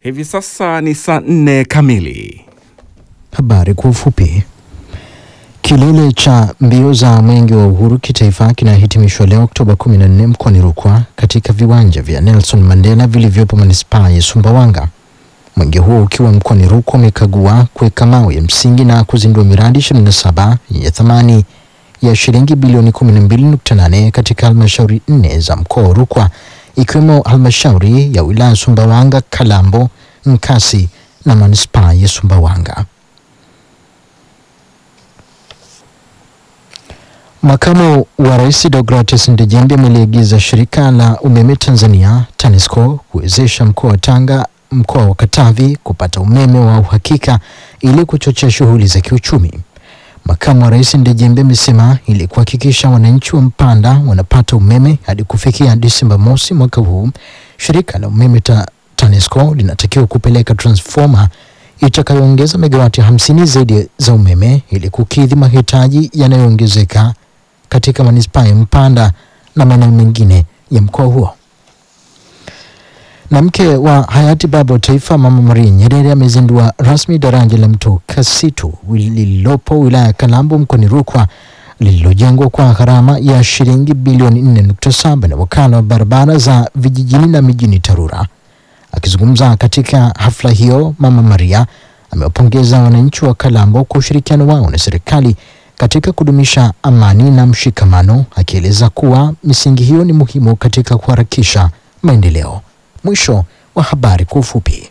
Hivi sasa ni saa nne kamili. Habari kwa ufupi. Kilele cha mbio za mwenge wa uhuru kitaifa kinahitimishwa leo Oktoba 14 mkoani Rukwa katika viwanja vya Nelson Mandela vilivyopo manispaa ya Sumbawanga. Mwenge huo ukiwa mkoani Rukwa umekagua kuweka mawe ya msingi na kuzindua miradi 27 yenye thamani ya shilingi bilioni 12.8 katika halmashauri nne za mkoa wa Rukwa ikiwemo halmashauri ya wilaya Sumbawanga, Kalambo, Nkasi na manispaa ya Sumbawanga. Makamu wa Rais Deogratis Ndejembe ameliagiza shirika la umeme Tanzania TANESCO kuwezesha mkoa wa Tanga, mkoa wa Katavi kupata umeme wa uhakika ili kuchochea shughuli za kiuchumi. Makamu wa Rais Ndejembe amesema ili kuhakikisha wananchi wa Mpanda wanapata umeme hadi kufikia Disemba mosi mwaka huu, shirika la umeme ta TANESCO linatakiwa kupeleka transformer itakayoongeza megawati hamsini zaidi za umeme ili kukidhi mahitaji yanayoongezeka katika manispaa ya Mpanda na maeneo mengine ya mkoa huo. Na mke wa hayati baba wa taifa Mama Maria Nyerere amezindua rasmi daraja la mto Kasitu lililopo wilaya ya Kalambo mkoani Rukwa lililojengwa kwa gharama ya shilingi bilioni 4.7 na wakala wa barabara za vijijini na mijini TARURA. Akizungumza katika hafla hiyo, Mama Maria amewapongeza wananchi wa Kalambo kwa ushirikiano wao na serikali katika kudumisha amani na mshikamano, akieleza kuwa misingi hiyo ni muhimu katika kuharakisha maendeleo. Mwisho wa habari kwa ufupi.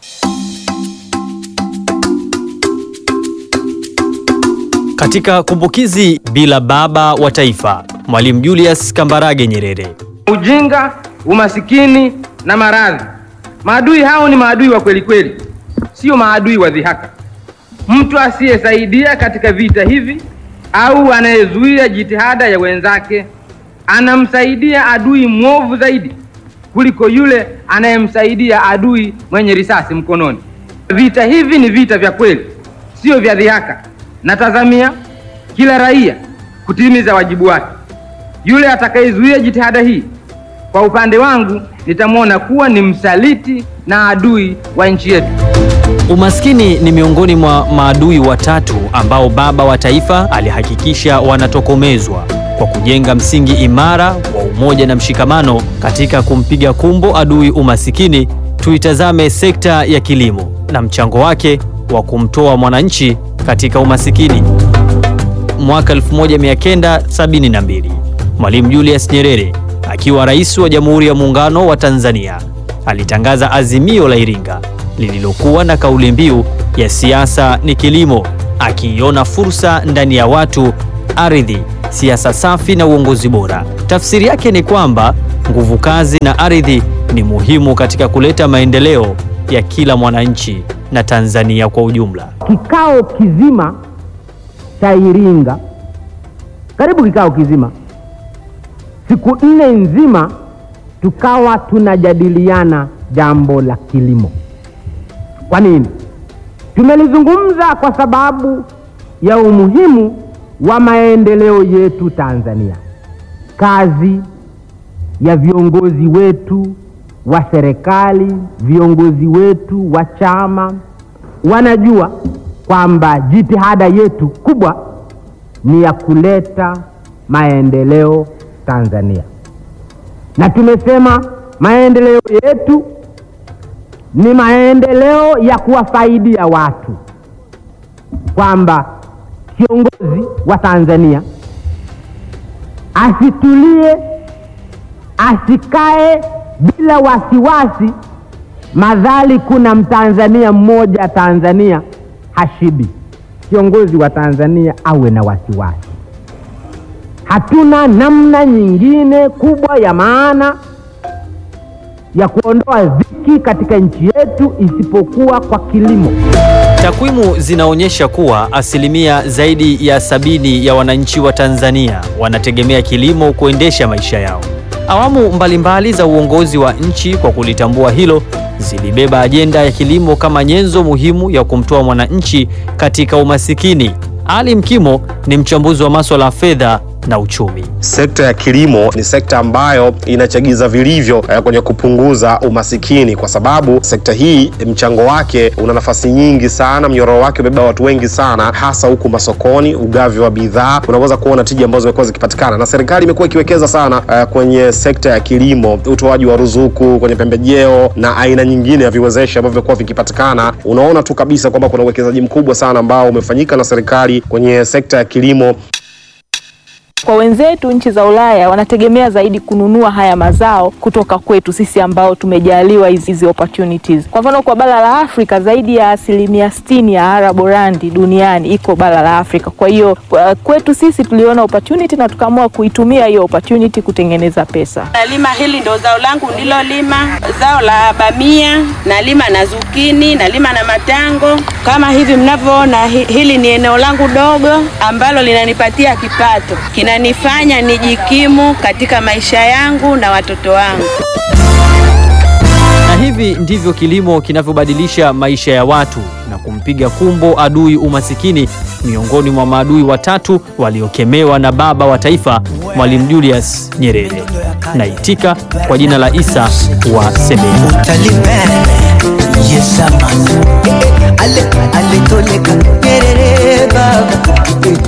Katika kumbukizi bila baba wa taifa, Mwalimu Julius Kambarage Nyerere. Ujinga, umasikini na maradhi, maadui hao ni maadui wa kweli kweli, sio maadui wa dhihaka. Mtu asiyesaidia katika vita hivi au anayezuia jitihada ya wenzake anamsaidia adui mwovu zaidi kuliko yule anayemsaidia adui mwenye risasi mkononi. Vita hivi ni vita vya kweli, sio vya dhihaka. Natazamia kila raia kutimiza wajibu wake. Yule atakayezuia jitihada hii, kwa upande wangu, nitamwona kuwa ni msaliti na adui wa nchi yetu. Umaskini ni miongoni mwa maadui watatu ambao baba wa taifa alihakikisha wanatokomezwa kwa kujenga msingi imara wa umoja na mshikamano katika kumpiga kumbo adui umasikini. Tuitazame sekta ya kilimo na mchango wake wa kumtoa mwananchi katika umasikini. Mwaka 1972 Mwalimu Julius Nyerere akiwa rais wa Jamhuri ya Muungano wa Tanzania alitangaza azimio la Iringa lililokuwa na kauli mbiu ya siasa ni kilimo, akiiona fursa ndani ya watu, ardhi, siasa safi na uongozi bora. Tafsiri yake ni kwamba nguvu kazi na ardhi ni muhimu katika kuleta maendeleo ya kila mwananchi na Tanzania kwa ujumla. Kikao kizima cha Iringa, karibu kikao kizima, siku nne nzima, tukawa tunajadiliana jambo la kilimo. Kwa nini? Tumelizungumza kwa sababu ya umuhimu wa maendeleo yetu Tanzania. Kazi ya viongozi wetu wa serikali, viongozi wetu wa chama wanajua kwamba jitihada yetu kubwa ni ya kuleta maendeleo Tanzania, na tumesema maendeleo yetu ni maendeleo ya kuwafaidia watu, kwamba kiongozi wa Tanzania asitulie, asikae bila wasiwasi, madhali kuna mtanzania mmoja Tanzania hashibi. Kiongozi wa Tanzania awe na wasiwasi. Hatuna namna nyingine kubwa ya maana ya kuondoa dhiki katika nchi yetu isipokuwa kwa kilimo. Takwimu zinaonyesha kuwa asilimia zaidi ya sabini ya wananchi wa Tanzania wanategemea kilimo kuendesha maisha yao. Awamu mbalimbali mbali za uongozi wa nchi kwa kulitambua hilo zilibeba ajenda ya kilimo kama nyenzo muhimu ya kumtoa mwananchi katika umasikini. Ali Mkimo ni mchambuzi wa masuala ya fedha na uchumi. Sekta ya kilimo ni sekta ambayo inachagiza vilivyo eh, kwenye kupunguza umasikini, kwa sababu sekta hii mchango wake una nafasi nyingi sana, mnyororo wake umebeba watu wengi sana, hasa huku masokoni, ugavi wa bidhaa, unaweza kuona tija ambazo zimekuwa zikipatikana, na serikali imekuwa ikiwekeza sana eh, kwenye sekta ya kilimo, utoaji wa ruzuku kwenye pembejeo na aina nyingine ya viwezeshi ambavyo vimekuwa vikipatikana. Unaona tu kabisa kwamba kuna uwekezaji mkubwa sana ambao umefanyika na serikali kwenye sekta ya kilimo. Kwa wenzetu nchi za Ulaya wanategemea zaidi kununua haya mazao kutoka kwetu sisi ambao tumejaliwa hizi hizi opportunities. Kwa mfano kwa bara la Afrika zaidi ya asilimia sitini ya araborandi duniani iko bara la Afrika. Kwa hiyo kwa- kwetu sisi tuliona opportunity na tukaamua kuitumia hiyo opportunity kutengeneza pesa. Nalima hili ndo zao langu nilolima, zao la bamia, nalima na zukini, nalima na matango. Kama hivi mnavyoona, hi- hili ni eneo langu dogo ambalo linanipatia kipato, kinanifanya nijikimu katika maisha yangu na watoto wangu. Na hivi ndivyo kilimo kinavyobadilisha maisha ya watu na kumpiga kumbo adui umasikini, miongoni mwa maadui watatu waliokemewa na baba wa taifa Mwalimu Julius Nyerere. Naitika kwa jina la Isa wa Sebeya. Taliban yesamani ale aletoleka Nyerere baba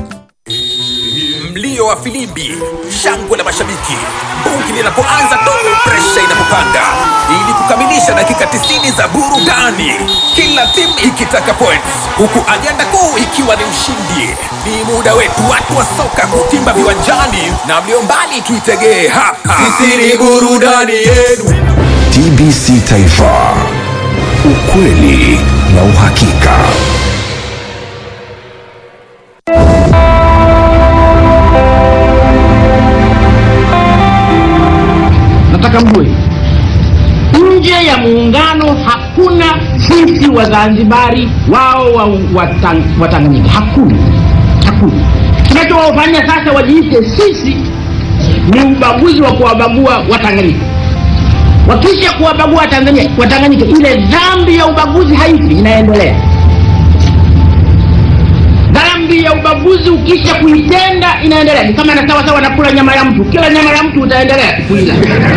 Mlio wa filimbi, shangwe la mashabiki, bungi linapoanza tu, presha inapopanda, ili kukamilisha dakika 90 za burudani, kila timu ikitaka points, huku ajenda kuu ikiwa ni ushindi. Ni muda wetu watu wa soka kutimba viwanjani, na mlio mbali tuitegee hapa. Sisi ni burudani yenu. TBC Taifa, ukweli na uhakika. nataka mjue nje ya muungano hakuna sisi wazanzibari wao wa, wa, Tang- wa tanganyika hakuna hakuna kinachowafanya sasa wajiite sisi ni ubaguzi wa kuwabagua watanganyika wakisha kuwabagua Tanzania watanganyika ile dhambi ya ubaguzi haifi inaendelea dhambi ya ubaguzi ukisha kuitenda inaendelea ni kama na sawa sawa na kula nyama ya mtu kila nyama ya mtu utaendelea kuila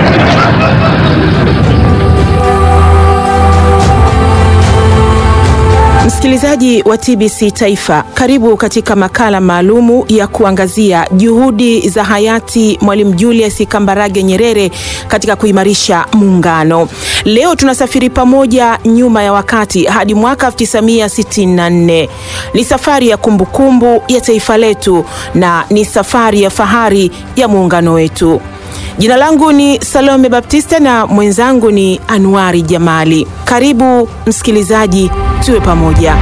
Msikilizaji wa TBC Taifa, karibu katika makala maalumu ya kuangazia juhudi za hayati Mwalimu Julius Kambarage Nyerere katika kuimarisha muungano. Leo tunasafiri pamoja nyuma ya wakati hadi mwaka 1964. Ni safari ya kumbukumbu ya taifa letu na ni safari ya fahari ya muungano wetu. Jina langu ni Salome Baptista na mwenzangu ni Anuari Jamali. Karibu msikilizaji, tuwe pamoja.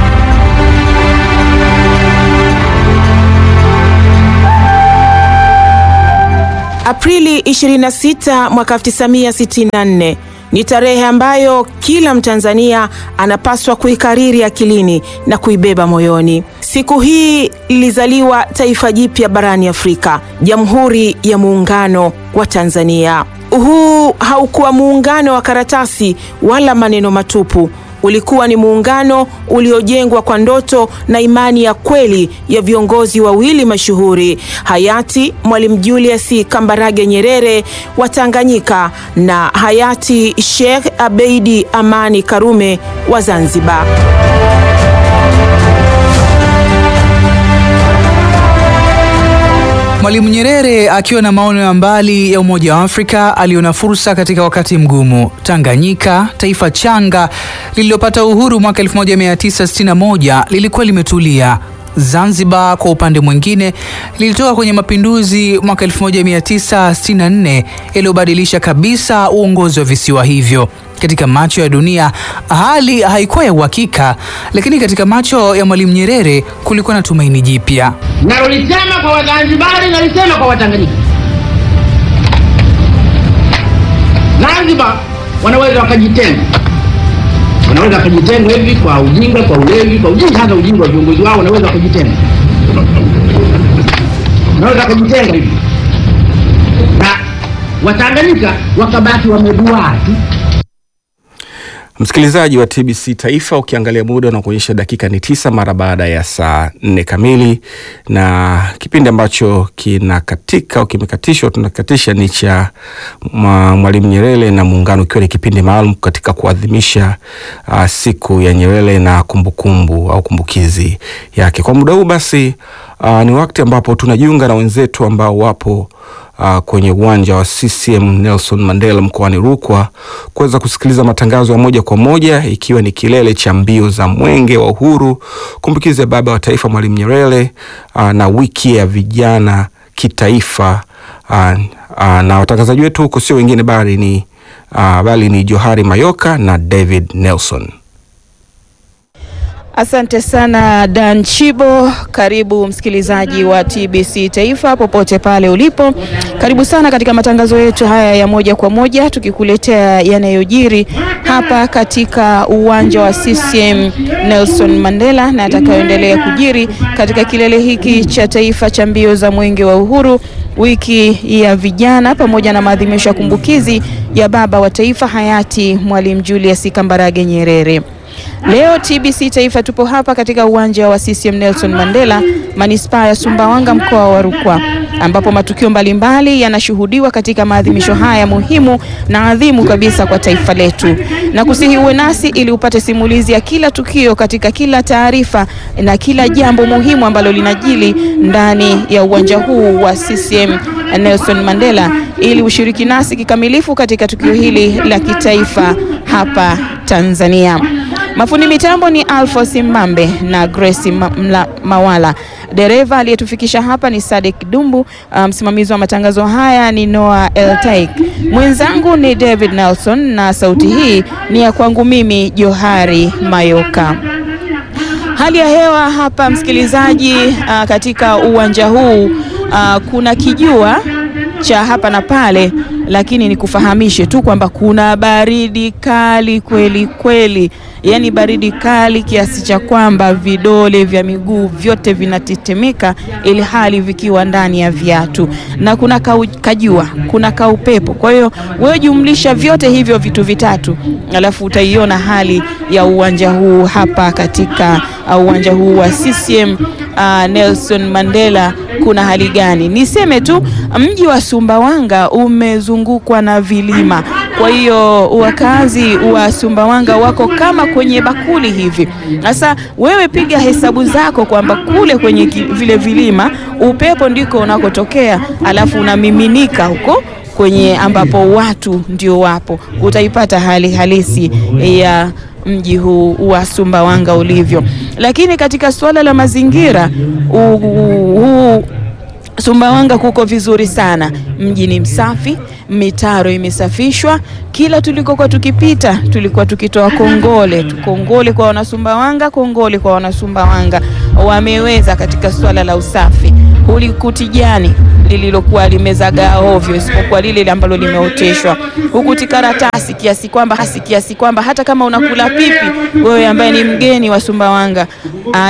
Aprili 26 mwaka 1964 ni tarehe ambayo kila Mtanzania anapaswa kuikariri akilini na kuibeba moyoni. Siku hii lilizaliwa taifa jipya barani Afrika, Jamhuri ya Muungano wa Tanzania. Huu haukuwa muungano wa karatasi wala maneno matupu. Ulikuwa ni muungano uliojengwa kwa ndoto na imani ya kweli ya viongozi wawili mashuhuri, hayati Mwalimu Julius Kambarage Nyerere wa Tanganyika na hayati Sheikh Abeidi Amani Karume wa Zanzibar. Mwalimu Nyerere akiwa na maono ya mbali ya umoja wa Afrika aliona fursa katika wakati mgumu. Tanganyika, taifa changa lililopata uhuru mwaka 1961 lilikuwa limetulia. Zanzibar kwa upande mwingine lilitoka kwenye mapinduzi mwaka 1964 yaliyobadilisha kabisa uongozi wa visiwa hivyo. Katika macho ya dunia hali haikuwa ya uhakika, lakini katika macho ya Mwalimu Nyerere kulikuwa na tumaini jipya. nalolisema kwa wazanzibari nalisema kwa watanganyika zanzibar wanaweza wakajitenga wanaweza wakajitenga hivi kwa ujinga kwa ulevi kwa ujinga hasa ujinga wa viongozi wao wanaweza wakajitenga wanaweza wakajitenga hivi na watanganyika wakabaki wameduaa tu Msikilizaji wa TBC Taifa, ukiangalia muda unakuonyesha dakika ni tisa mara baada ya saa nne kamili, na kipindi ambacho kinakatika au kimekatishwa tunakatisha ni cha mwa- Mwalimu Nyerere na Muungano, ikiwa ni kipindi maalum katika kuadhimisha uh, siku ya Nyerere na kumbukumbu au kumbukizi yake. Kwa muda huu basi, uh, ni wakati ambapo tunajiunga na wenzetu ambao wapo uh, kwenye uwanja wa CCM Nelson Mandela mkoani Rukwa kuweza kusikiliza matangazo ya moja kwa moja ikiwa ni kilele cha mbio za Mwenge wa Uhuru, kumbukizi ya baba wa taifa Mwalimu Nyerere uh, na wiki ya vijana kitaifa uh, uh, na watangazaji wetu huko sio wengine bali ni uh, bali ni Johari Mayoka na David Nelson. Asante sana Dan Chibo. Karibu msikilizaji wa TBC Taifa popote pale ulipo, karibu sana katika matangazo yetu haya ya moja kwa moja, tukikuletea yanayojiri hapa katika uwanja wa CCM Nelson Mandela na atakayoendelea kujiri katika kilele hiki cha taifa cha mbio za Mwenge wa Uhuru, wiki ya vijana, pamoja na maadhimisho ya kumbukizi ya baba wa taifa hayati Mwalimu Julius Kambarage Nyerere. Leo TBC Taifa tupo hapa katika uwanja wa CCM Nelson Mandela, manispaa ya Sumbawanga, mkoa wa Rukwa, ambapo matukio mbalimbali yanashuhudiwa katika maadhimisho haya muhimu na adhimu kabisa kwa taifa letu, na kusihi uwe nasi ili upate simulizi ya kila tukio katika kila taarifa na kila jambo muhimu ambalo linajili ndani ya uwanja huu wa CCM Nelson Mandela, ili ushiriki nasi kikamilifu katika tukio hili la kitaifa hapa Tanzania. Mafundi mitambo ni Alphonse Mbambe na Grace Ma Mla Mawala. Dereva aliyetufikisha hapa ni Sadek Dumbu. Uh, msimamizi wa matangazo haya ni Noah Eltaik. Mwenzangu ni David Nelson na sauti hii ni ya kwangu mimi Johari Mayoka. Hali ya hewa hapa msikilizaji, uh, katika uwanja huu uh, kuna kijua cha hapa na pale, lakini nikufahamishe tu kwamba kuna baridi kali kweli kweli, yaani baridi kali kiasi cha kwamba vidole vya miguu vyote vinatetemeka, ili hali vikiwa ndani ya viatu, na kuna kau, kajua, kuna kaupepo. Kwa hiyo wewe jumlisha vyote hivyo vitu vitatu, alafu utaiona hali ya uwanja huu hapa katika uh, uwanja huu wa CCM uh, Nelson Mandela kuna hali gani? Niseme tu mji wa Sumbawanga umezungukwa na vilima, kwa hiyo wakazi wa Sumbawanga wako kama kwenye bakuli hivi. Sasa wewe piga hesabu zako kwamba kule kwenye ki- vile vilima upepo ndiko unakotokea, alafu unamiminika huko kwenye ambapo watu ndio wapo, utaipata hali halisi ya mji huu wa Sumbawanga ulivyo. Lakini katika suala la mazingira huu Sumbawanga kuko vizuri sana, mji ni msafi, mitaro imesafishwa. Kila tulikokuwa tukipita tulikuwa tukitoa kongole tu, kongole kwa wanasumbawanga, kongole kwa wanasumbawanga, wameweza katika suala la usafi. Hulikuti jani lililokuwa limezagaa ovyo, isipokuwa lile ambalo limeoteshwa, hukuti karatasi kiasi kwamba hasi kiasi kwamba hata kama unakula pipi wewe ambaye ni mgeni wa Sumbawanga